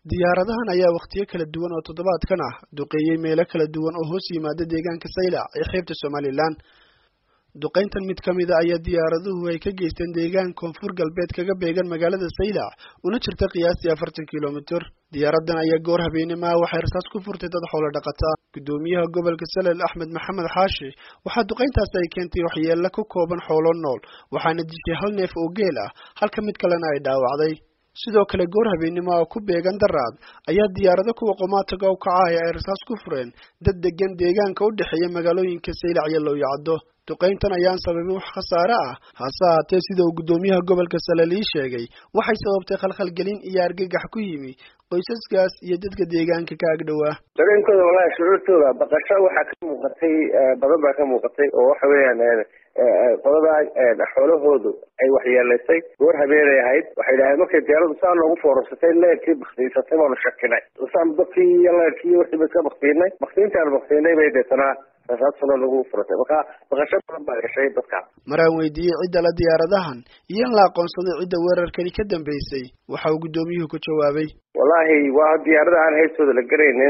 diyaaradahan ayaa wakhtiyo kala duwan oo toddobaadkan ah duqeeyey meelo kala duwan oo hoos yimaada deegaanka saylac ee xeebta somalilan duqayntan mid ka mid a ayaa diyaaraduhu ay ka geysteen deegaan koonfur galbeed kaga beegan magaalada saylac una jirta qiyaastii afartan kilomitir diyaaradan ayaa goor habeenimoa waxay rasaas ku furtay dad xoolo dhaqata guddoomiyaha gobolka salel axmed maxamed xaashi waxaa duqayntaasi ay keentay waxyeelo ku kooban xoolo nool waxaana dishay hal neef oo geel ah halka mid kalena ay dhaawacday sidoo kale goor habeenimo oo ku beegan daraad ayaa diyaarado kuwa qomaataga u kacahaya ay rasaas ku fureen dad degan deegaanka u dhexeeya magaalooyinka saylac iyo lowyacaddo duqayntan ayaan sababin wax khasaare ah hase ahaatee sida uu guddoomiyaha gobolka salel ii sheegay waxay sababtay khalkhalgelin iyo argagax ku yimi qoysaskaas iyo dadka deegaanka ka agdhowaa dareenkooda walahi shucuurtooda baqasho waxaa ka muuqatay badan baa ka muuqatay oo waxa weeyaan qolada xoolahoodu ay waxyeelaysay goor habeenay ahayd waxay dhaaheen markay diyaaradu saa noogu foorarsatay leerkii baktiisatay baanu shakinay saan dadkii iyo leerkii iyo wixii ba iska baktiinay baktiintaan baktiinay bay deetanaa rasaasuna nagu furatay marka baqasho badan baa gashay dadka maraan weydiiyey cidda la diyaaradahan iyo in la aqoonsaday cidda weerarkani ka dambeysay waxa uu guddoomiyuhu ku jawaabay wallahi waa diyaarada aan haystooda la garaynin